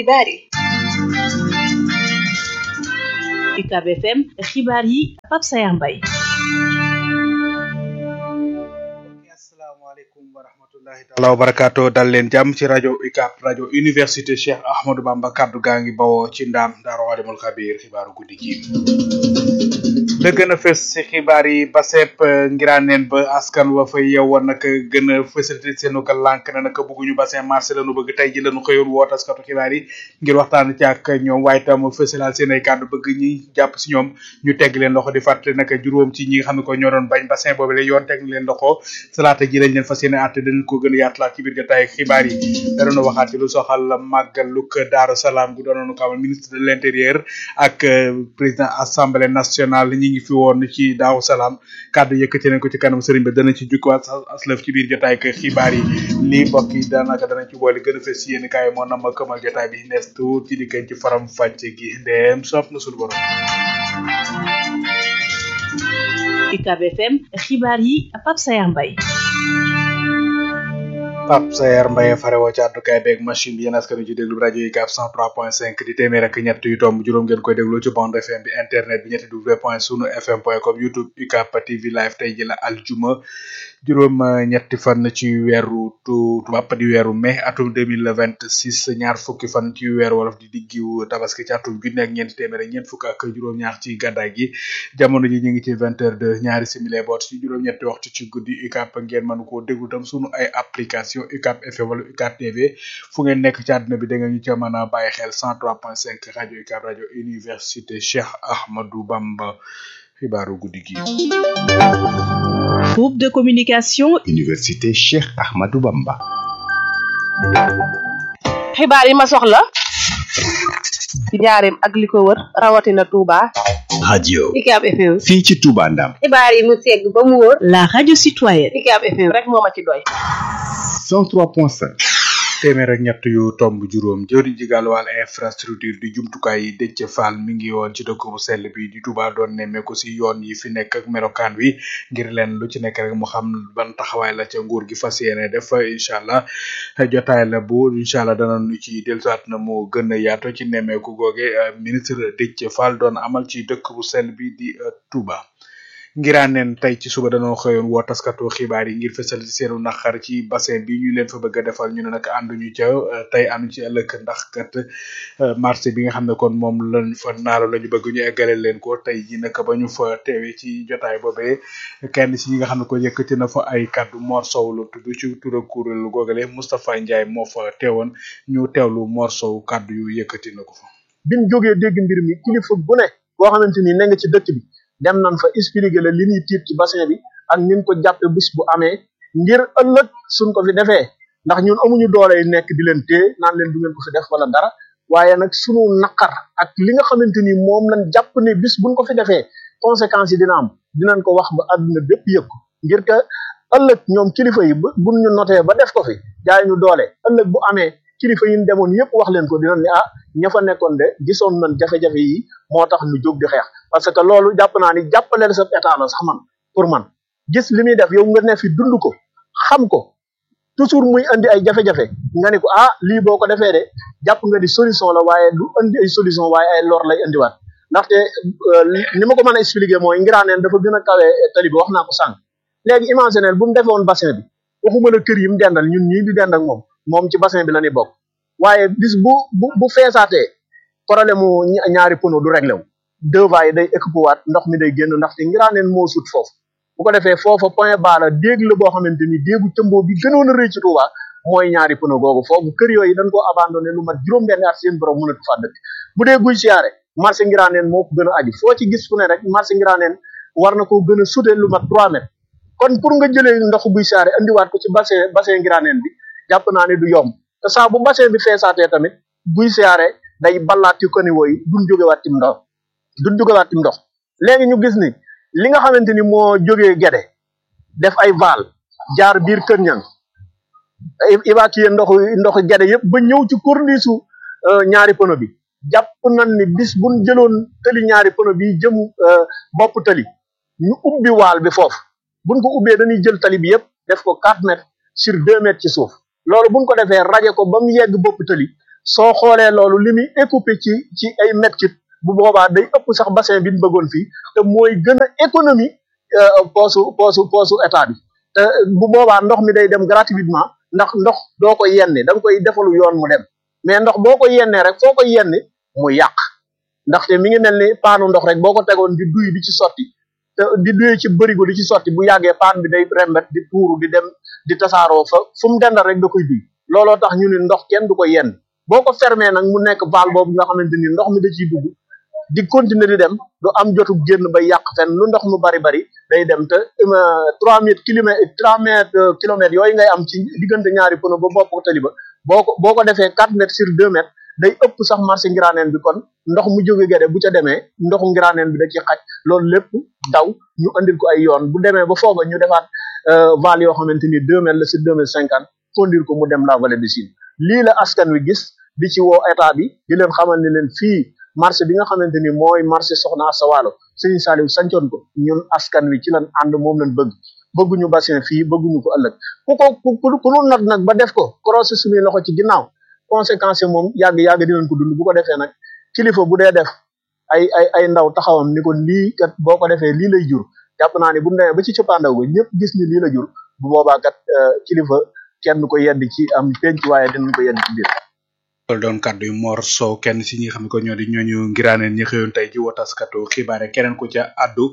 xibaar yi UCAB FM xibaar yi Pape Sayar Mbaye asalaamaaleykum wa rahmatullahi taala wa barakaatu dal leen jàmm ci rajo UCAB rajo université Cheikh Ahmadou Bamba kaddu gaa ngi bawoo ci ndaam Daaru Alimul Xabiir xibaaru guddi gi la gën a fës ci xibaar yi ba sepp ngiraaneen ba askan wa fa yeewoon nag gën a fësal seenu ko lànk na nag bëgguñu bassin marché lañu bëgg tey ji lañu xëyoon woo taskatu xibaar yi ngir waxtaan ci ak ñoom waaye tam fësalal seen ay kàddu bëgg ñi jàpp si ñoom ñu tegg leen loxo di fàttali nag juróom ci ñi nga xam ne ko ñoo doon bañ bassin boobu la yoon teg leen loxo salaata ji lañ leen fas yéene àtte dañ ko gën a yaatalaat ci biir jotaay xibaar yi da doon waxaat ci lu soxal màggaluk Daaru Salaam gu doonoon ko amal ministre de l'intérieur ak président assemblée nationale ñi ngi fi woon ci Daaru Salaam kàddu yëkkati nañ ko ci kanam sëriñ bi dana ci jukkiwaat aslëf ci biir jotaay ak xibaar yi lii mbokk yi daanaka danañ ci boole gën a fës yéen kaay moo nam ma këmal jotaay bi nees tuut ci dikkañ ci faram fàcce gi ndeem soob na suñu borom UCAB FM xibaar yi Pape Sayar Mbaye Pape Sayar Mbaye farewoo ci àddukaay beeg machine bi yéen askan wi ci déglu rajo yi UCAB 103.5 di téeméer ak ñett yu tomb juróom ngeen koy déglu ci bande FM bi internet bi ñetti w point sunu fm point com youtube UCAB TV live tey ji la aljuma juróom ñetti fan ci weeru tubaab di weeru mai atum 2026 ñaar fukki fan ci weeru wolof di diggiw tabaski ci atum junne ak ñeent téeméer ak ñeent fukk ak juróom ñaar ci gàddaay gi jamono ji ñu ngi ci vingt heures de ñaari simili boot ci juróom ñetti waxtu ci guddi UCAB ngeen mën koo déglu tam sunu ay application UCAB FM wala UCAB TV fu ngeen nekk ci àdduna bi da nga ñu ca mën a bàyyi xel 103.5 rajo UCAB rajo université Cheikh Ahmadou Bamba xibaaru guddi gi. groupe de communication. université Cheikh Ahmadou Bamba. xibaar yi ma soxla ci njaareem ak li ko wër rawatina Touba. radio. UCAB FM. fii ci Touba Ndam. xibaar yi mu segg ba mu wóor. la radio citoyenne. UCAB FM rek moo ma ci doy. 103.5. téeméer ak ñett yu tomb juróom jëwriñ ji gàllu wàll infrastructure di jumtukaay yi Déthié Fall mi ngi woon ci dëkk bu sell bi di Touba doon nemmeeku si yoon yi fi nekk ak melokaan wi ngir leen lu ci nekk rek mu xam ban taxawaay la ca nguur gi fas yéene def incha allah jotaay la bu incha allah dana nu ci dellusiwaat na mu gën a yaato ci nemmeeku googe ministre Déthié Fall doon amal ci dëkk bu sell bi di Touba. ngiraaneen tey ci suba dañoo xëyoon woo taskatu xibaar yi ngir fësal ci seenu naqar ci bassin bi ñu leen fa bëgg a defal ñu ne nag ànduñu ca tey ànduñu ci ëllëg ndax kat marché bi nga xam ne kon moom lañ fa naalo la ñu bëgg ñu eggale leen ko tey ji nag ba ñu fa teewee ci jotaay boobee kenn ci ñi nga xam ne ko yëkkati na fa ay kaddu Mor Sow la tudd ci tura kuréel googale Moustapha Ndiaye moo fa teewoon ñu teewlu Mor Sow kaddu yu yëkkati na ko fa. biñ jógee dégg mbir mi kilifa bu ne boo xamante ni ne nga ci dëkk bi. dem nañ fa expliquer la li ñuy tiit ci bassin bi ak nin ko jàppe bis bu amee ngir ëllëg suñ ko fi defee ndax ñun amuñu doole yi nekk di leen téye naan leen du ngeen ko fi def wala dara waaye nag sunu naqar ak li nga xamante ni moom lañ jàpp ne bis buñ ko fi defee conséquences yi dina am dinañ ko wax ba àdduna bépp yëg ko ngir que ëllëg ñoom kilifa yi bu buñ ñu notee ba def ko fi jaay ñu doole ëllëg bu amee kilifa yi ñu demoon yëpp wax leen ko dinañ ne ah ña fa nekkoon de gisoon nañ jafe-jafe yi moo tax ñu jóg di xeex parce que loolu jàpp naa ni jàppaleel sa état la sax man pour man gis li muy def yow nga ne fi dund ko xam ko toujours muy andi ay jafe-jafe nga ni ko ah lii boo ko defee de jàpp nga di solution la waaye du andi ay solution waaye ay lor lay andiwaat ndaxte ni ma ko mën a expliquer mooy ngiraaneen dafa gën a kawe tali bi wax naa ko sànq léegi imaginel bu mu defewoon bassin bi waxuma la kër yi mu dendal ñun ñii di dend ak moom moom ci bassin bi la ñuy bokk waaye bis bu bu bu feesaatee problème mu ñaari pono du réglé wu deux va yi day équipe waat ndox mi day génn ndaxte ngiraaneen moo sut foofu bu ko defee foofa point bas la déeg la boo xamante ni déegu cëmboo bi gënoon a rëy ci Touba mooy ñaari pono googu foofu kër yooyu dañ koo abandonné lu mat juróom-benn at seen borom mënatu faa dëkk bu dee guy siyaare marché ngiraaneen moo ko gën a aju foo ci gis fu ne rek marché ngiraaneen war na ko gën a sute lu mat trois mètres kon pour nga jëlee ndoxu guy siyaare andiwaat ko ci bassin bassin ngiraaneen bi jàpp naa ne du yomb te saa bu bassin bi feesaatee tamit guy siyaare day ballaat ci kaniwo yi duñ jógewaat ci ndox duñ jógewaat ci ndox léegi ñu gis ni li nga xamante ni moo jógee gede def ay val jaar biir kër ñang évacuer ndox ndox gede yëpp ba ñëw ci corniche ñaari pono bi jàpp nañ ni bis buñ jëloon tëli ñaari pono bi jëm bopp tëli ñu ubbi waal bi foofu buñ ko ubbee dañuy jël tali bi yëpp def ko quatre mètres sur deux mètres ci suuf loolu buñ ko defee raje ko ba mu yegg bopp tëli soo xoolee loolu li muy écoupé ci ci ay mètres cubes bu boobaa day ëpp sax bassin bi ñu bëggoon fii te mooy gën a économie poosu poosu poosu état bi te bu boobaa ndox mi day dem gratuitement ndax ndox doo ko yenni da nga koy defalu yoon mu dem mais ndox boo ko yennee rek foo ko yenni mu yàq ndaxte mi ngi mel ni paanu ndox rek boo ko tegoon di duy di ci sotti te di duy ci bërigo di ci sotti bu yàggee paan bi day rembet di tuuru di dem di tasaaroo fa fu mu dendal rek da koy duy looloo tax ñu ne ndox kenn du ko yenn boo ko fermé nag mu nekk valve boobu nga xamante ni ndox mi da ciy dugg di continuer di dem du am jotu génn ba yàq fenn lu ndox mu bari bari day dem te trois mètres kilomètres trois mètres kilomètres yooyu ngay am ci diggante ñaari pono ba bopp tali ba boo ko boo ko defee quatre mètres sur deux mètres day ëpp sax marché ngiraneen bi kon ndox mu jóge gede bu ca demee ndoxu ngiraneen bi da ci xaj loolu lépp daw ñu andil ko ay yoon bu demee ba fooga ñu defaat val yoo xamante ni deux mètres la sur deux mètres cinquante conduire ko mu dem la vallée du Sine lii la askan wi gis di ci woo état bi di leen xamal ni leen fii marché bi nga xamante ni mooy marché Soxna Asta Walo Serigne Saliou sancoon ko ñun askan wi ci lan ànd moom lañ bëgg bëgguñu bassin fii bëgguñu ko ëllëg ku ko ku ku nu nag nag ba def ko croisé suñuy loxo ci ginnaaw conséquence yi moom yàgg yàgg dinañ ko dund bu ko defee nag kilifa bu dee def ay ay ay ndaw taxawam ni ko lii kat boo ko defee lii lay jur jàpp naa ni bu mu demee ba ci cëppaandaw ba ñëpp gis ni lii la jur bu boobaa kat kilifa kenn du ko yedd ci am penc waaye dinañ ko yedd ci biir loolu doon kàddu yu Mor Sow kenn si ñi nga xam ne ko ñoo di ñooñu ngiraaneen ñi xëyoon tey ji wotaskatu xibaare keneen ku ca addu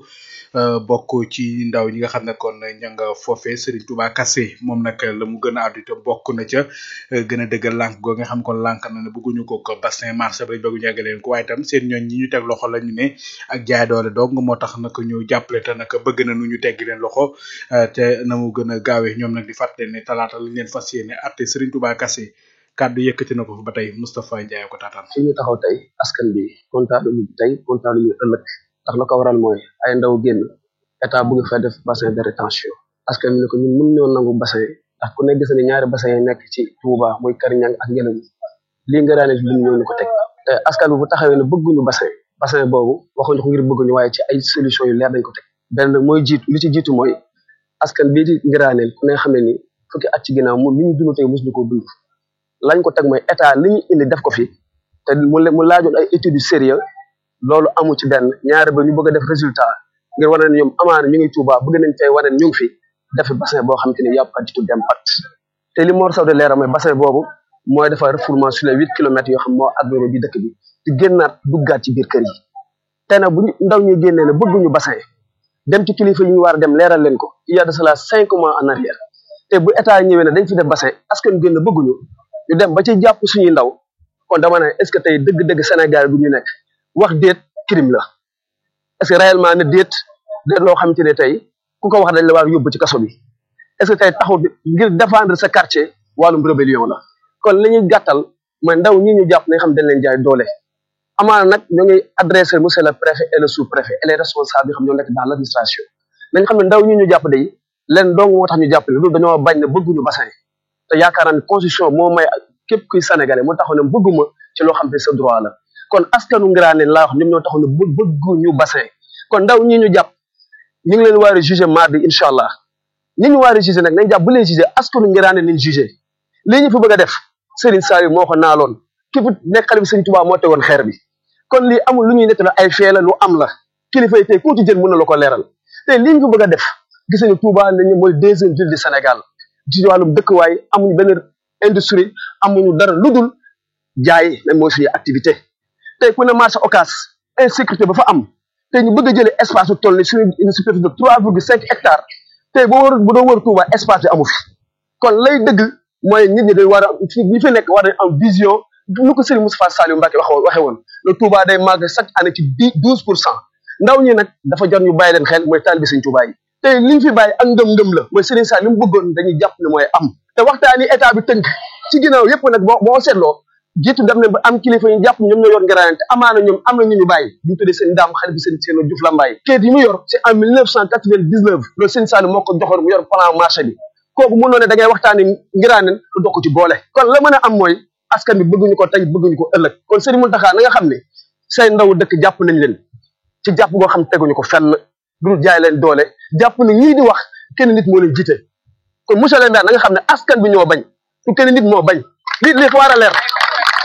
bokk ci ndaw ñi nga xam ne kon ña nga foofe Serigne Touba Kassé moom nag la mu gën a addu te bokk na ca gën a dëggal lànk goo nga xam kon lànk na ne bëgguñu ko ko bassin marché ba bëggu ñàgg leen ko waaye tam seen ñooñ ñi ñu teg loxo la ñu ne ak jaay doole dong moo tax nag ñu jàppale te nag bëgg na nu ñu teggi leen loxo te na mu gën a gaawee ñoom nag di fàttali ne talaata lañ leen fas yéene atte Serigne Touba Kassé kàddu yëkkati na ko fa ba tey Moustapha Ndiaye ko taataan fi ñu taxaw tey askan bi kontaan ñu tey kontaan ñu ëllëg ndax la ko waral mooy ay ndaw génn état bëgg fa def bassin de rétention askan bi ne ko ñun mën ñoo nangu bassin ndax ku ne gis ne ñaari bassin yi nekk ci Touba muy Kër Ñang ak Ngelaw lii nga daane bi ñoo ñu ko teg te askan bi bu taxawee ne bëgguñu bassin bassin boobu waxuñu ko ngir bëgguñu waaye ci ay solution yu leer dañ ko teg benn mooy jiitu li ci jiitu mooy askan bii di ngiraaneel ku ne xam ne ni fukki at ci ginnaaw moom li ñu dund tey mosuñu ko dund lañ ko teg mooy état li ñu indi def ko fi te mu mu laajoon ay études yu sérieux loolu amu ci benn ñaari ba ñu bëgg a def résultat ngir wane ne ñoom amaana ñu ngi Touba bëgg nañ tey wane ñu ngi fi def bassin boo xam te ni yàpp attitude d'impact te li Mor Sow de leeral mooy bassin boobu mooy defar refoulement sur les huit kilomètres yoo xam moo agglomérer bi dëkk bi di génnaat duggaat ci biir kër yi te nag bu ñu ndaw ñu génnee ne bëgguñu bassin dem ci kilifa yi ñu war a dem leeral leen ko il y a de cela cinq mois en arrière te bu état ñëwee ne dañ fi def bassin askan génn bëgguñu ñu dem ba ci jàpp suñuy ndaw kon dama ne est ce que tey dëgg-dëgg Sénégal bu ñu nekk wax déet crime la est ce que réellement ne déet déet loo xamante ne tey ku ko wax dañ la war yóbbu ci kaso bi est ce que tey taxul ngir défendre sa quartier wàllum rébellion la kon li ñuy gàttal mooy ndaw ñi ñu jàpp nañ xam dañ leen jaay doole amaana nag ñoo ngi adressé monsieur le préfet et le sous préfet et les responsables yi xam ñoo nekk dans l' administration nañ xam ne ndaw ñi ñu jàpp day leen dong moo tax ñu jàpp ne loolu dañoo bañ ne bëgguñu bassin te yaakaar naa ne constitution moo may képp kuy sénégalais moo taxaw ne bëgguma ci loo xam ne sa droit la kon askanu ngiraane laa wax ñoom ñoo taxaw ne bë bëgguñu bassin kon ndaw ñi ñu jàpp ñu ngi leen war a jugé mardi incha allah ñi ñu war a jugé nag nañ jàpp bu leen jugé askanu ngiraane nañ jugé lii ñu fi bëgg a def Serigne Saliou moo ko naaloon ki fi nekk xale bi Serigne Touba moo tegoon xeer bi kon lii amul lu ñuy nekk la ay fee la lu am la kilifa yi tey ku ci jël mën na la ko leeral te lii ñu fi bëgg a def gis nañu Touba nañu mooy deuxième ville du Sénégal ci wàllum dëkkuwaay amuñu benn industrie amuñu dara lu dul jaay même mooy suñu activité tey ku ne marché Ocass insécurité ba fa am tey ñu bëgg a jëlee espace bu toll ni suñu une superficie de trois virgule cinq hectares tey boo war bu doon wër Touba espace bi amu fi kon lay dëgg mooy nit ñi dañ war a ñi fi nekk war a am vision nu ko Serigne Moustapha Saliou Mbacké wax waxe woon le Touba day màgg chaque année ci dix douze pour cent ndaw ñi nag dafa jar ñu bàyyi leen xel mooy taalibe Serigne Touba yi tey li ñu fi bàyyi ak ngëm-ngëm la mooy Serigne Sall li mu bëggoon dañuy jàpp ne mooy am te waxtaan yi état bi tënk ci ginnaaw yëpp nag boo boo seetloo jiitu dem ne ba am kilifa ñu jàpp ñoom ñoo yor ngiraane te amaana ñoom am na ñu ñu bàyyi ñu tuddee seen daam xale bi seen seen Diouf Lambaye kayit yi mu yor c'est en mille neuf cent quatre vingt dix neuf loolu Serigne Sall moo ko joxoon mu yor plan marché bi kooku mënoo ne da ngay waxtaani ngiraane lu dox ci boole kon la mën a am mooy askan bi bëgguñu ko tey bëgguñu ko ëllëg kon Serigne Mountakha na nga xam ne say ndaw dëkk jàpp nañ leen ci jàpp goo xam teguñu ko fenn dul jaay leen doole jàpp ne ñii di wax kenn nit moo leen jiite kon monsieur le maire na nga xam ne askan bi ñoo bañ su kenn nit moo bañ li li fa war a leer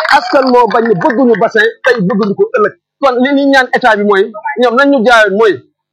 askan moo bañ ne bëgguñu bassin tey bëgguñu ko ëllëg kon li ñuy ñaan état bi mooy ñoom nañ ñu jaayoon mooy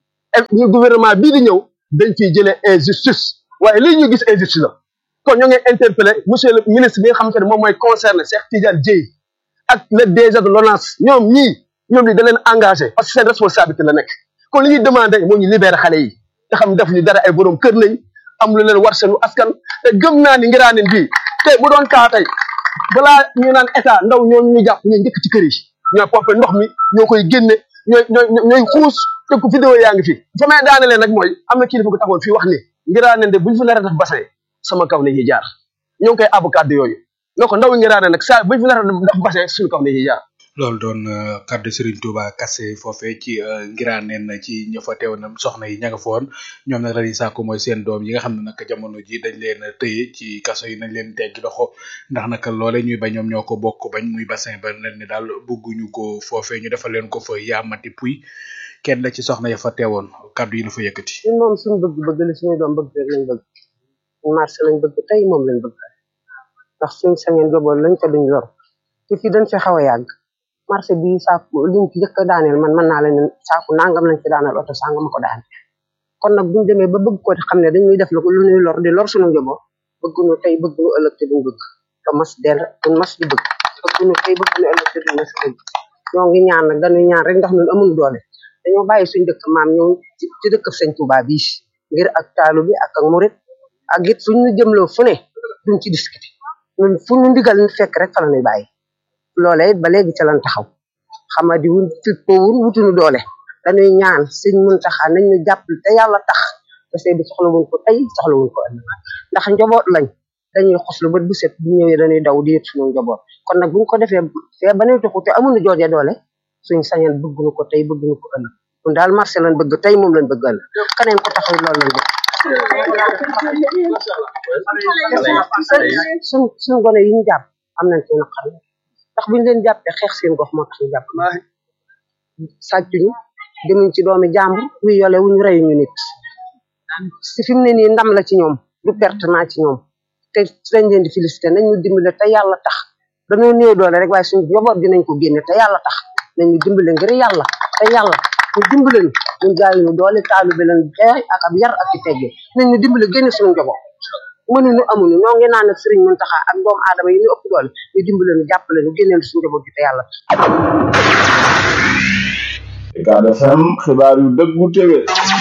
ñu gouvernement bii di ñëw dañ fiy jëlee injustice waaye lii ñu gis injustice la kon ñoo ngi interpellé monsieur le ministre bi nga xamante ne moom mooy concerné Cheikh Tidiane Dièye ak le DG de l'ONAS ñoom ñii ñoom li da leen engagé parce que seen responsabilité la nekk kon li ñuy demandé moo ñu libéré xale yi nga xam def ñu dara ay borom kër lañ am lu leen war seenu askan te gëm naa ni ngiraaneen bii te bu doon kaa tey balaa ñu naan état ndaw ñooñu ñu jàpp ñu njëkk ci kër yi ñooy pompe ndox mi ñoo koy génne ñooy ñooy ñooy xuus te ku vidéo yaa ngi fi fa may daanelee nag mooy am na kilifa ko taxoon fii wax ni ngiraaneen de buñ fi nar a def bassin sama kaw la ñuy jaar ñoo ngi koy àbb kàddu yooyu ne ko ndaw ngiraaneen nag saa buñ fi nar a def bassin suñu kaw la ñuy jaar loolu doon kaddu Serigne Touba Kassé foofee ci ngiraaneen ci ña fa teew na soxna yi ña nga fa woon ñoom nag la ñuy sàkku mooy seen doom yi nga xam ne nag jamono ji dañ leen a tëye ci kaso yi nañ leen teggi loxo ndax nag loole ñuy bañ ñoom ñoo ko bokk bañ muy bassin ba nañ ne daal bëgguñu ko foofee ñu defal leen ko fa yaamati puy kenn la ci soxna ya fa teewoon kaddu yi la fa yëkkati. ñun moom suñu bëgg-bëgg li suñu doom bëgg rek lañ bëgg marché lañ bëgg tey moom lañ bëgg ndax suñ sañeen joboon lañ ko duñ lor te fii dañ fi xaw a yàgg marché bi saaku liñ ci jëkk a daaneel man mën naa leen saaku nangam lañ ci daaneel oto sangam ko daan kon nag buñu demee ba bëgg ko xam ne dañuy def lu ñuy lor di lor suñu njaboot bëgguñu tey bëgguñu ëllëg te duñ bëgg te mas del duñ mas di bëgg bëgguñu tey bëgguñu ëllëg te duñ mas di bëgg ñoo ngi ñaan nag dañuy ñaan rek ndax ñun amuñu doole dañoo bàyyi suñ dëkk maam ñëw ci dëkk sëñ Touba bii ngir ak taalu bi ak ak murit ak it fuñ ñu jëmloo fu ne duñ ci discuter ñun fu ñu ndigal fekk rek fa la ñuy bàyyi loolee it ba léegi ca lan taxaw xama di wun fippowun wutuñu doole dañuy ñaan sëñ Muntaxa nañ ñu jàppale te yàlla tax parce que bi soxla wuñ ko tey soxla wuñ ko ëllëg ndax njaboot lañ dañuy xoslu bët bu set bu ñëwee dañuy daw di yët suñu njaboot kon nag buñ ko defee fee ba nuy tuxu te amuñu jooje doole suñ sañeen bëgguñu ko tey bëgguñu ko ëllëg ñun daal marché lañ bëgg tey moom lañ bëgg ëllëg keneen ko taxaw loolu lañ bëgg suñ suñ gone yi ñu jàpp am nañ ci naqar ndax buñu leen jàppee xeex seen gox moo tax ñu jàpp sàccuñu demuñ ci doomi jàmbur wuy yole wuñu reyuñu nit si fi mu ne nii ndam la ci ñoom du pertement ci ñoom te dañ leen di félicité nañ ñu dimbale te yàlla tax dañoo néew doole rek waaye suñu njaboot dinañ ko génne te yàlla tax nañ ñu dimbale ngir yàlla te yàlla ñu dimbale ñu ñu jaay ñu doole taalu bi leen jaay ak ab yar ak i tegge nañ ñu dimbale génne suñu njaboot mënuñu amuñu ñoo ngi naan ak sëriñ Muntaxa ak doomu aadama yi ñu ëpp doole ñu dimbale ñu jàppale ñu génneel suñu njaboot gi te yàlla Ucab FM xibaar yu dëggu tege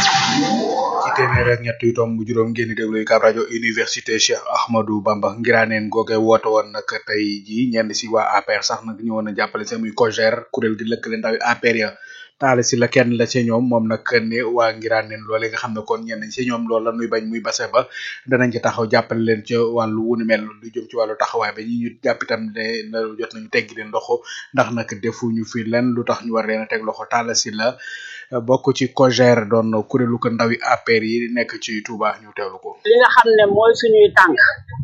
ci téeméer ak ñett yu tomb juróom ngeen di déglu Ucab rajo université Cheikh Ahmadou Bamba ngiraaneen googe woote woon nag tey ji ñenn si waa APR sax nag ñëwoon a jàppale seen muy COJER kuréel gi lëkkale ndawi APR ya taale si la kenn la ci ñoom moom nag ne waa ngiraaneen loole nga xam ne kon ñenn si ñoom loolu la nuy bañ muy base ba danañ ci taxaw jàppale leen ca wàllu wunu mel lu jëm ci wàllu taxawaay ba ñi ñu jàpp itam ne na jot nañu teggi leen loxo ndax nag defuñu fi len lu tax ñu war leen a teg loxo taale si la bokk ci COJER doon kuréelu ko ndawi APR yi nekk ci Touba ñu teewlu ko. li nga xam ne mooy suñuy tànk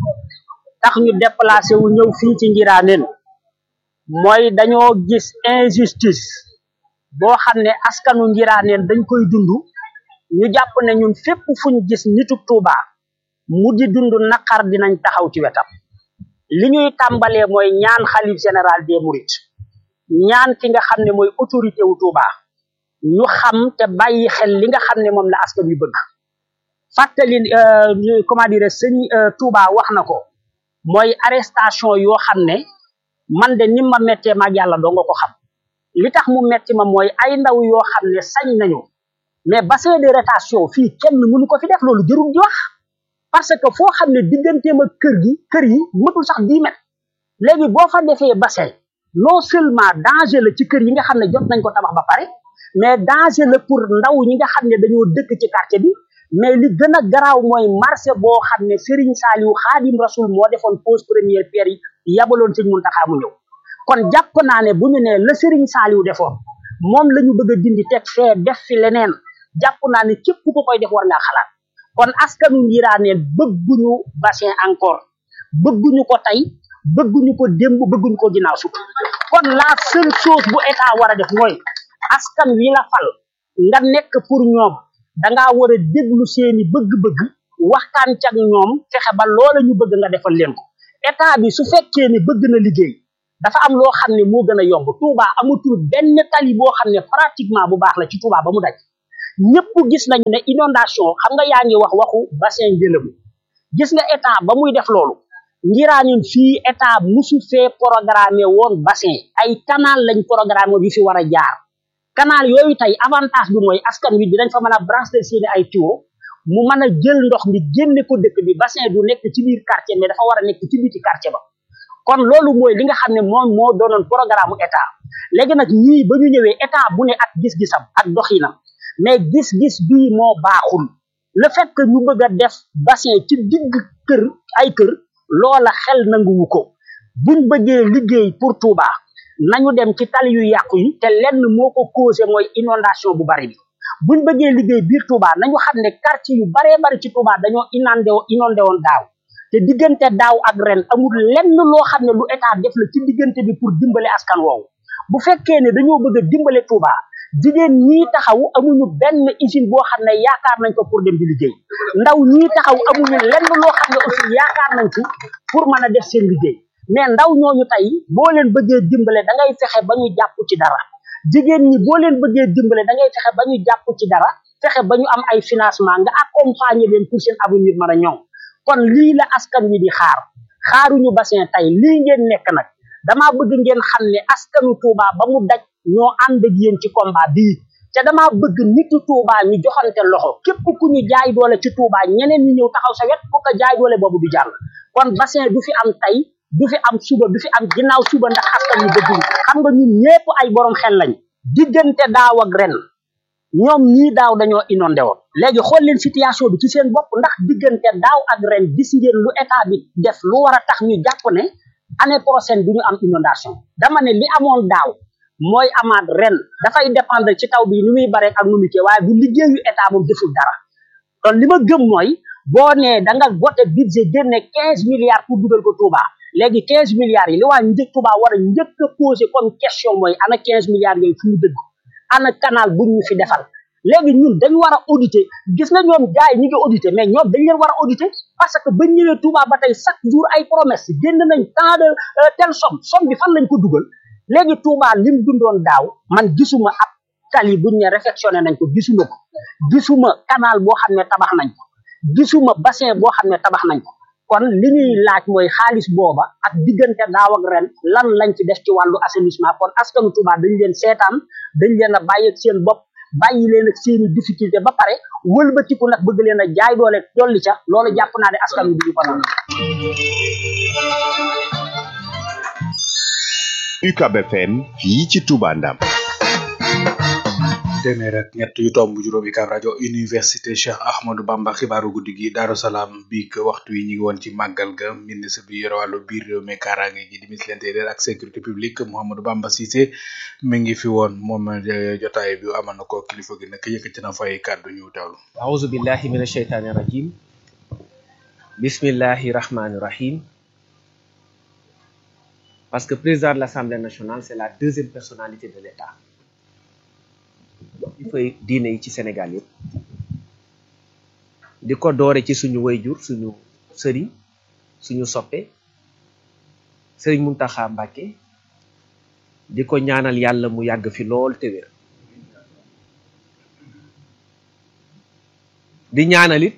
tax ñu déplacé wu ñëw fii ci ngiraaneen mooy dañoo gis injustice boo xam ne askanu ngiraaneen dañ koy dund ñu jàpp ne ñun fépp fuñ gis nitu Touba mu di dund naqar dinañ taxaw ci wetam li ñuy tàmbalee mooy ñaan xalif général des mourides ñaan ki nga xam ne mooy autorité wu Touba ñu xam te bàyyi xel li nga xam ne moom la askan wi bëgg fàttali comment dire sëñ Touba wax na ko mooy arrestation yoo xam ne man de ni ma mettee maag yàlla doo nga ko xam li tax mu metti ma mooy ay ndaw yoo xam ne sañ nañu mais bassin de rétention fii kenn mënu ko fi def loolu jërul di wax parce que foo xam ne digganteem ak kër gi kër yi matul sax dix mètres léegi boo fa defee bassin non seulement danger la ci kër yi nga xam ne jot nañ ko tabax ba pare mais danger la pour ndaw ñi nga xam ne dañoo dëkk ci quartier bi mais li gën a garaaw mooy marché boo xam ne Serigne Saliou Khadim Rasoul moo defoon pose première pierre yi yabaloon sëñ Muntaxa mu ñëw kon jàpp naa ne bu ñu nee la Serigne Saliou defoon moom la ñu bëgg a dindi teg fee def fi leneen jàpp naa ne képp ku ko koy def war ngaa xalaat kon askanu ngiraaneen bëgguñu bassin encore bëgguñu ko tey bëgguñu ko démb bëgguñu ko ginnaaw sut kon la seule chose bu état war a def mooy askan wi la fal nga nekk pour ñoom dangaa war a déglu seeni bëgg-bëgg waxtaan cag ñoom fexe ba loola ñu bëgg nga defal leen ko état bi su fekkee ne bëgg na liggéey dafa am loo xam ne moo gën a yomb Touba amatul benn tali boo xam ne pratiquement bu baax la ci Touba ba mu daj ñëpp gis nañu ne inondation xam nga yaa ngi wax waxu bassin Guélémou gis nga état ba muy def loolu ngiraanin fii état musu fee programmé woon bassin ay canal lañ programmé bi fi war a jaar canal yooyu tey avantage bi mooy askan wi dinañ fa mën a brancher seeni ay tuyau mu mën a jël ndox mi génne ko dëkk bi bassin du nekk ci biir quartier mais dafa war a nekk ci biti quartier ba kon loolu mooy li nga xam ne moom moo doonoon programme état léegi nag ñii ba ñu ñëwee état bu ne ak gis-gisam ak doxinam mais gis-gis bii moo baaxul le fait que ñu bëgg a def bassin ci digg kër ay kër loola xel nanguwu ko buñ bëggee liggéey pour Touba nañu dem ci tali yu yàqu yi te lenn moo ko causé mooy inondation bu bari bi buñ bëggee liggéey biir Touba nañu xam ne quartier yu baree bari ci Touba dañoo inondé inondé woon daaw te diggante daaw ak ren amul lenn loo xam ne lu état def la ci diggante bi pour dimbale askan woowu bu fekkee ne dañoo bëgg a dimbale Touba jigéen ñii taxaw amuñu benn usine boo xam ne yaakaar nañ ko pour dem di liggéey ndaw ñii taxaw amuñu lenn loo xam ne aussi yaakaar nañ ci pour mën a def seen liggéey mais ndaw ñooñu tey boo leen bëggee dimbale da ngay fexe ba ñu jàpp ci dara jigéen ñi boo leen bëggee dimbale da ngay fexe ba ñu jàpp ci dara fexe ba ñu am ay financement nga accompagner leen pour seen avenir mën a ñoŋ kon lii la askan wi di xaar xaaruñu bassin tey lii ngeen nekk nag damaa bëgg ngeen xam ne askanu Touba ba mu daj ñoo ànd ak yéen ci combat bii te damaa bëgg nitu Touba ñu joxante loxo képp ku ñu jaay doole ci Touba ñeneen ñi ñëw taxaw sa wet ku ko jaay doole boobu du jàll kon bassin du fi am tey du fi am suba du fi am ginnaaw suba ndax askan wi bëgguñ xam nga ñun ñépp ay borom xel lañ diggante daaw ak ren ñoom ñii daaw dañoo inondé woon léegi xool leen situation bi ci seen bopp ndax diggante daaw ak ren gis ngeen lu état bi def lu war a tax ñu jàpp ne année prochaine du ñu am inondation dama ne li amoon daaw mooy amaat ren dafay dépendre ci taw bi ni muy bare ak nu mu kii waaye bu liggéeyu état moom deful dara kon li ma gëm mooy boo nee da nga voté budget génne quinze milliards pour dugal ko Touba léegi quinze milliards yi li waa njëkk Touba war a njëkk a posé comme question mooy ana quinze milliards yooyu fu mu dëgg ana canal buñ ñu fi defal léegi ñun dañu war a auditer gis nga ñoom gars yi ñu ngi auditer mais ñoom dañ leen war a auditer parce que bañ ñëwee Touba ba tey chaque jour ay promesse génn nañ tant de telle somme somme bi fan lañ ko dugal léegi Touba lim dundoon daaw man gisuma ab tali buñ ne réfectionné nañ ko gisuma ko gisuma canal boo xam ne tabax nañ ko gisuma bassin boo xam ne tabax nañ ko kon li ñuy laaj mooy xaalis booba ak diggante daaw ak ren lan lañ ci def ci wàllu assainissement kon askanu Touba dañ leen seetaan dañ leen a bàyyi ak seen bopp bàyyi leen ak seeni difficulté ba pare wëlbatiku nag bëgg leen a jaay doole dolli ca loolu jàpp naa ne askan wi duñu ko noonu UCAB FM fii ci Touba Ndam téeméer ak ñett yu tomb juróom UCAB rajo université Cheikh Ahmadou Bamba xibaaru guddi gi Daaru Salaam bi que waxtu yi ñu ngi woon ci màggal ga ministre bi yore wàllu biir réew mi kaaraange gi di ministre l'intérieur ak sécurité publique Mouhamadou Bamba Cissé mi ngi fi woon moom jotaay bi amal na ko kilifa gi nag yëkkati na fay kàddu ñu teewlu أعوذ بالله من الشيطان الرجيم بسم الله الرحمن الرحيم parce que président de l'Assemblée nationale c'est la deuxième personnalité de l'État il fay diine yi ci Sénégal yëpp di ko doore ci suñu wayjur suñu sëriñ suñu soppe sëriñ Muntaxa Mbàkke di ko ñaanal yàlla mu yàgg fi lool te wér di ñaanalit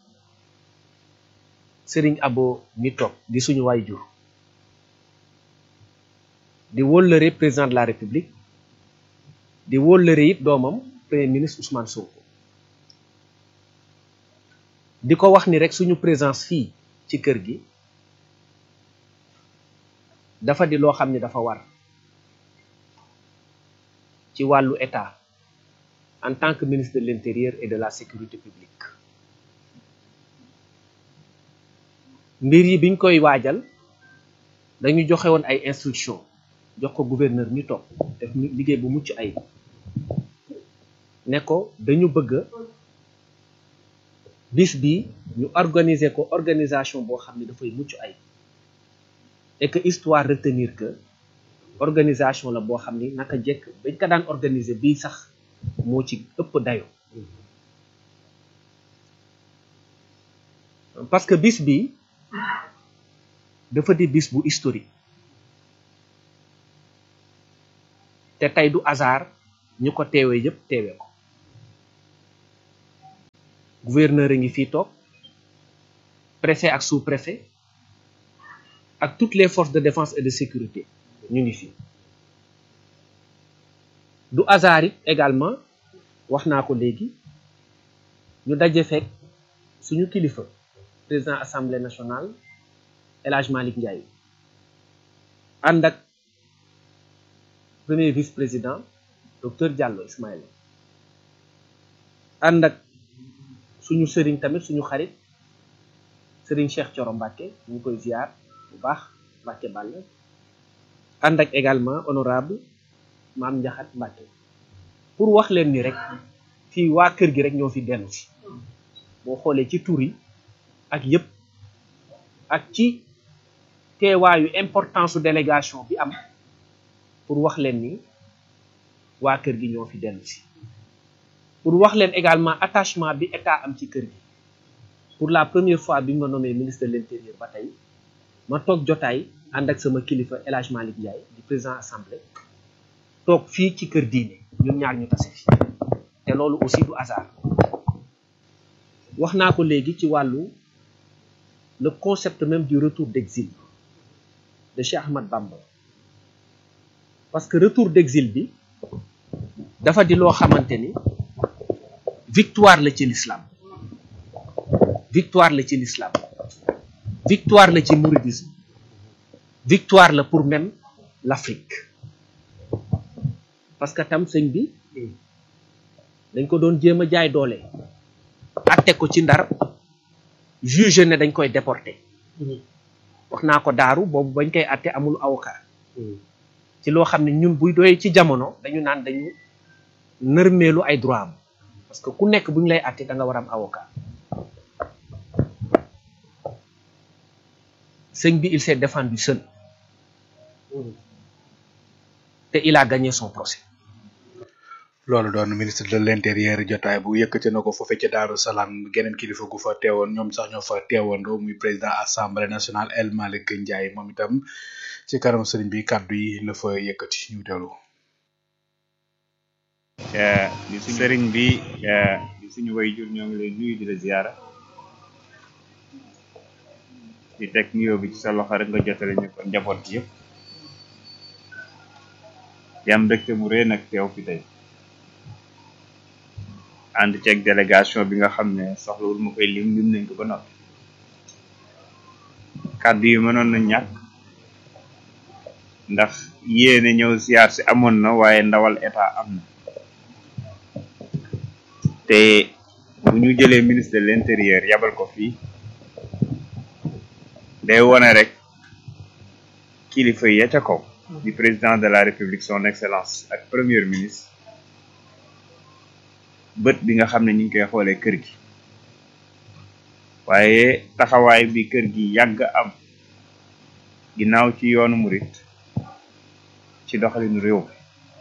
sëriñ abo mi toog di suñu wayjur di wóllëre président de la république di wóllëre it doomam premier ministre Ousmane Sonko di ko wax ni rek suñu présence fii ci kër gi dafa di loo xam ne dafa war ci wàllu état en tant que ministre de l'intérieur et de la sécurité publique mbir yi biñ koy waajal dañu joxe woon ay instructions jox ko gouverneur mi toog def liggéey bu mucc ay ne ko dañu bëgg bis bi ñu organiser ko organisation boo xam ne dafay mucc ay et que histoire retenir que organisation la boo xam ni naka jekk bañ ko daan organiser bii sax moo ci ëpp dayo parce que bis bi dafa di bis bu historique te tey du hasard ñu ko teewee yépp teewee ko gouverneur a ngi fii toog préfet ak sous-préfet ak toutes les forces de défense et de sécurité ñu ngi fi du hasard it également wax naa ko léegi ñu daje fekk suñu kilifa président assemblée nationale El Hadj Malick Ndiaye ànd ak premier vice président docteur Diallo Ismaïla ànd ak suñu sëriñ tamit suñu xarit sëriñ Cheikh Thioro Mbacké ñu ngi koy ziar bu baax Mbacké Balla ànd ak également honorable maam Ndiakhate Mbacké pour wax leen ni rek fii waa kër gi rek ñoo fi dellu si boo xoolee ci tur yi ak yëpp ak ci teewaayu importance su délégation bi am pour wax leen ni waa kër gi ñoo fi dellu si pour wax leen également attachement bi état am ci kër gi pour la première fois bi ma nommé ministre de l'intérieur ba tey ma toog jotaay ànd ak sama kilifa El Hadj Malick Ndiaye di président assemblée toog fii ci kër diine ñun ñaar ñu tase fi te loolu aussi du hasard wax naa ko léegi ci wàllu le concept même du retour d'exil de Cheikh Ahmad Bamba parce que retour d'exil bi dafa di loo xamante ni victoire la ci l'islam victoire la ci l'islam victoire la ci mouridisme victoire la pour même l'Afrique parce que tam sëñ bi dañ ko doon jéem a jaay doole atte ko ci ndar juge ne dañ koy déporté wax naa ko daaru boobu bañ koy atte amul avocat ci loo xam ne ñun buy doyee ci jamono dañu naan dañu nërmeelu ay droit am parce que ku nekk bu ñu lay atte da nga war am avocat sëñ bi il s'est défendu seul te il a gagné son procès loolu doon ministre de l'intérieur jotaay bu yëkkati na ko foofee ca Daaru Salaam geneen kilifa gu fa teewoon ñoom sax ñoo fa teewandoo muy président assemblée nationale El Malick Ndiaye moom itam ci kanam sëriñ bi kàddu yi la fa yëkkati ñu teewlu. di suñu sëriñ bi di suñu wayjur ñoo ngi lay nuyu di la ziyaara di teg nuyoo bi ci sa loxo rek nga jotale ñu ko njaboot gi yëpp di am mbégte mu rëy nag teew fi tey ànd ceeg délégation bi nga xam ne soxlawul ma koy lim lim nañ ko ba noppi kàddu yi mënoon na ñàkk ndax yéene ñëw siyaar si amoon na waaye ndawal état am na te bu ñu jëlee ministre de l'intérieur yabal ko fii day wone rek kilifa yi ya ca kaw di président de la république son excellence ak premier ministre bët bi nga xam ne ñu ngi koy xoolee kër gi waaye taxawaay bi kër gi yàgg am ginnaaw ci yoonu murit ci doxalinu réew mi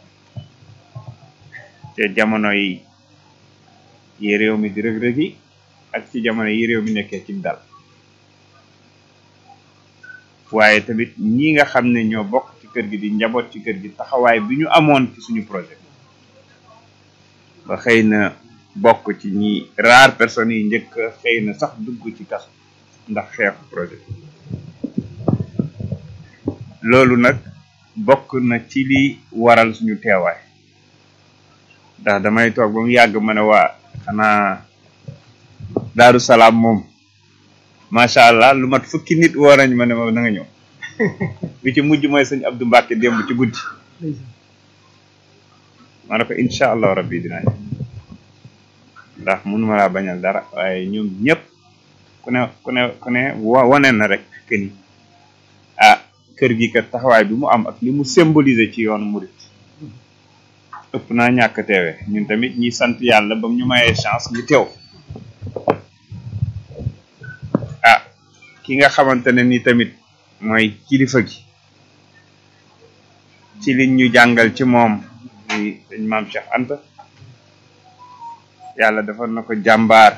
te jamono yi yi réew mi di rëg-rëg yi ak ci jamono yi réew mi nekkee ci dal waaye tamit ñi nga xam ne ñoo bokk ci kër gi di njaboot ci kër gi taxawaay bi ñu amoon ci suñu projet ba xëy na bokk ci ñi rare personnes yi njëkk xëy na sax dugg ci kaso ndax xeexu projet loolu nag bokk na ci li waral suñu teewaay ndax damay toog ba mu yàgg ma ne waa xanaa daaru salaam moom macha allah lu mat fukki nit woo nañ ma ne ma na nga ñëw bi ci mujj mooy sëñ Abdou Mbacke démb ci guddi ma ne ko incha allah rabbi dinaa ñëw ndax mënuma laa bañal dara waaye ñoom ñëpp ku ne ku ne ku ne wane na rek que ni ah kër gi kat taxawaay bi mu am ak li mu symboliser ci yoonu murit ëpp naa ñàkk teewe ñun tamit ñi sant yàlla ba ñu mayee chance ñu teew ah ki nga xamante ne ni tamit mooy kilifa gi ci liñ ñu jàngal ci moom muy sëñ maam Cheikh Anta yàlla defal na ko jàmbaar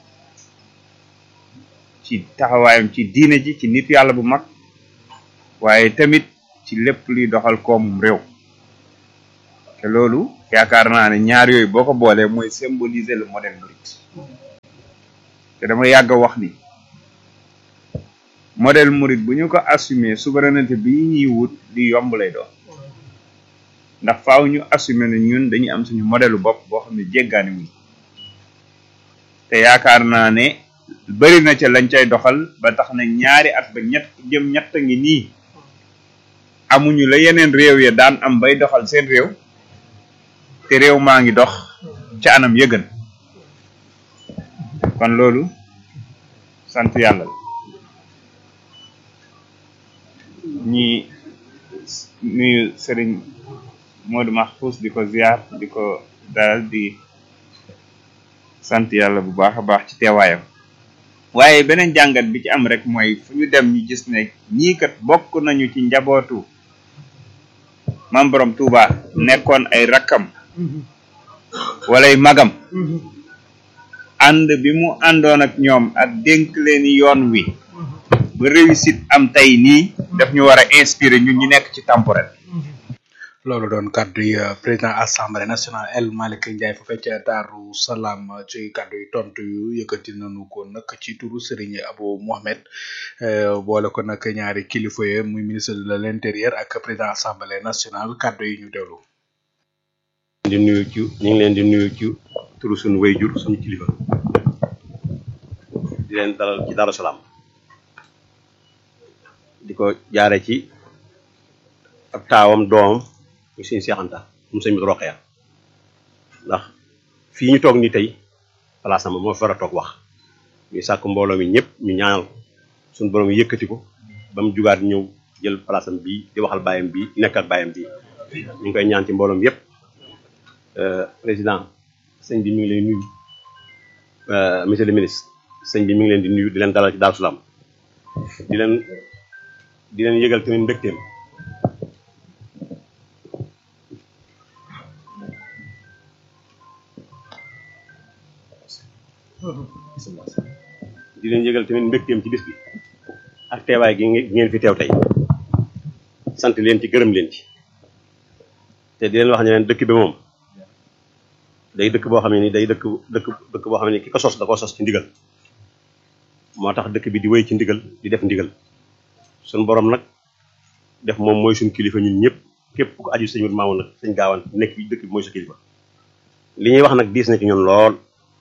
ci taxawaayam ci diine ji ci nit yàlla bu mag waaye tamit ci lépp luy doxal koomum réew te loolu yaakaar naa ne ñaar yooyu boo ko boolee mooy symboliser le modèle mouride te dama yàgg a wax ni modèle mouride bu ñu ko assumer souveraineté bi ñuy wut di yomb lay doon ndax faaw ñu assumer ne ñun dañuy am suñu modèle bopp boo xam ne jéggaani wuñ te yaakaar naa ne bëri na ca lañ cay doxal ba tax na ñaari at ba ñett jëm ñett ngi nii amuñu la yeneen réew ya daan am bay doxal seen réew te réew maa ngi dox ca anam yëgën kon loolu sant yàlla la ñi nuyu sëriñ Modou Mahfous di ko ziar di ko dalal di sant yàlla bu baax a baax ci teewaayam waaye beneen jàngat bi ci am rek mooy fu ñu dem ñu gis ne ñii kat bokk nañu ci njabootu mam borom Touba nekkoon ay rakkam walay magam ànd bi mu àndoon ak ñoom ak dénk leen yoon wi ba réussite am tey nii daf ñu war a inspirer ñun ñu nekk ci temporel loolu doon kaddu yi président assemblée nationale El Malick Ndiaye fa fecc Daaru Salaam ci kaddu yi tontu yu yëkkati nañu ko nag ci turu Serigne Abou Mohamed boole ko nag ñaari kilifa yi muy ministre de l'intérieur ak président assemblée nationale kaddu yi ñu déglu. di nuyu ci ñu ngi leen di nuyu ci turu suñu wayjur suñu kilifa di leen dalal ci Daaru Salaam di ko jaare ci ab taawam doomam ñu suñu seexanta mu sëñ bi roqeya ndax fii ñu toog ni tey place am moo fi war a toog wax ñu sàkk mbooloo mi ñëpp ñu ñaanal suñu borom yëkkati ko ba mu jugaat ñëw jël place am bii di waxal bàyyam bii nekk ak bàyyam bii ñu ngi koy ñaan ci mbooloom yëpp président sëñ bi mi ngi lay nuyu monsieur le ministre sëñ bi mi ngi leen di nuyu di leen dalal ci Daaru Salaam di leen di leen yëgal tamit mbégteem di leen yëgal tamit mbégteem ci bis bi ak teewaay gi ngeen fi teew tey sant leen ci gërëm leen ci te di leen wax ne leen dëkk bi moom day dëkk boo xam ne ni day dëkk dëkk dëkk boo xam ne ni ki ko sos da ko sos ci ndigal moo tax dëkk bi di wéy ci ndigal di def ndigal suñ borom nag def moom mooy suñ kilifa ñun ñëpp képp ku aju sëñ maamoon nag sëñ gaawaan nekk bi dëkk bi mooy sa kilifa li ñuy wax nag diis na ci ñun lool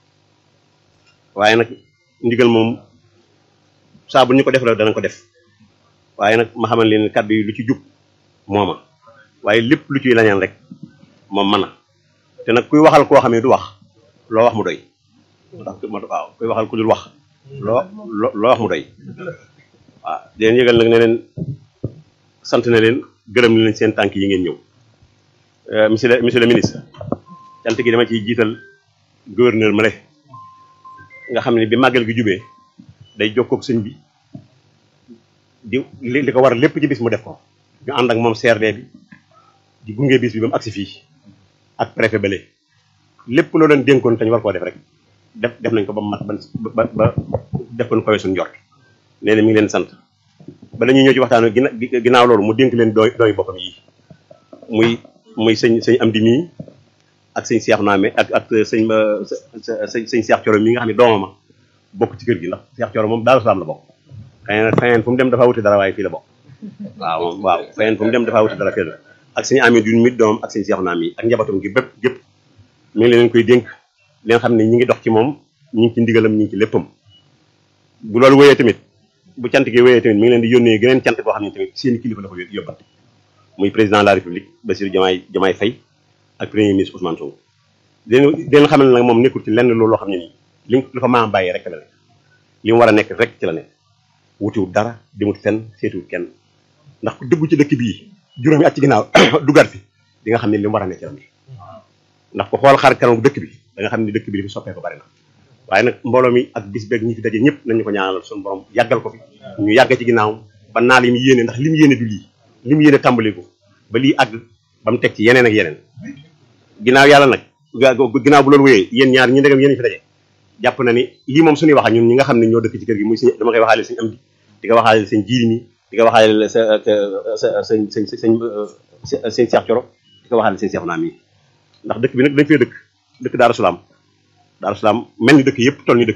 waaye nag ndigal moom saa bu ñu ko def rek danañ ko def waaye nag ma xamal leen kàddu yi lu ci jub mooma waaye lépp lu ciy lañaan rek moom mën na te nag kuy waxal koo xam ne du wax loo wax mu doy ndax waaw kuy waxal ku dul wax loo loo wax mu doy waaw di leen yëgal nag ne leen sant na leen gërëm na leen seen tànk yi ngeen ñëw monsieur le monsieur le ministre cant gi dama ciy jiital gouverneur Male nga xam ne bi màggal gi jubee day jokkoog sëñ bi di li li ko war lépp ci bis mu def ko ñu ànd ak moom CRD bi di gunge bis bi ba mu agsi fii ak préfet bële lépp loo leen dénkoon te ñu war koo def rek def def nañ ko ba mu mat ba ba def ko nu koy suñu njort nee na mi ngi leen sant ba dañuy ñëw ci waxtaan gina ginnaaw loolu mu dénk leen dooy dooy boppam yi muy muy sëñ sëñ am di mii ak sëñ Cheikh Naame ak ak sëñ sëñ sëñ Cheikh Thioro mi nga xam ne doomama bokk ci kër gi ndax Cheikh Thioro moom Daaru Salaam la bokk xëy na feneen fu mu dem dafa wuti dara waaye fii la bokk waaw moom waaw feneen fu mu dem dafa wuti dara fii la ak sëñ Amee dun mit doomam ak sëñ Cheikh Naame yi ak njabootam gi bépp gépp mi ngi leen koy dénk leen xam ne ñi ngi dox ci moom ñi ngi ci ndigalam ñi ngi ci léppam bu loolu wéyee tamit bu cant gi wéyee tamit mi ngi leen di yónnee geneen cant boo xam ne tamit seen kilifa la ko yóbbante muy président de la république Bassirou Diomaye Diomaye Faye ak premier ministre Ousmane Sonko den den xamal ne nag moom nekkul ci lenn loolu loo xam ne nii li lu fa maam bàyyi rek la nekk li mu war a nekk rek ci la nekk wutiwut dara demut fenn seetiwut kenn ndax ku dëggu ci dëkk bii juróomi at ci ginnaaw dugaat fi di nga xam ne li mu war a nekk ci la nekk ndax ko xool xar kanam dëkk bi da nga xam ne dëkk bi li fi soppee ko bari na waaye nag mbooloo mi ak bis beeg ñi fi daje ñëpp nañu ko ñaanal suñu borom yàggal ko fi ñu yàgg ci ginnaaw ba naa li mu yéene ndax li mu yéene du lii li mu yéene tàmbali ko ba lii àgg ba mu teg ci yeneen ak yeneen ginnaaw yàlla nag ginnaaw bu loolu wéyee yéen ñaar ñi ndegam yéen fi daje jàpp na ni lii moom suñuy wax ñun ñi nga xam ne ñoo dëkk ci kër gi muy suñu dama koy waxaale suñu am di di ko waxaale seen jiiri mi di ko waxaale sa sa sa sëñ sëñ sëñ sëñ Cheikh Thioro di ko waxaale seen Cheikh naam yi ndax dëkk bi nag dañ fee dëkk dëkk Daaru Salaam Daaru Salaam mel ni dëkk yëpp toll ni dëkk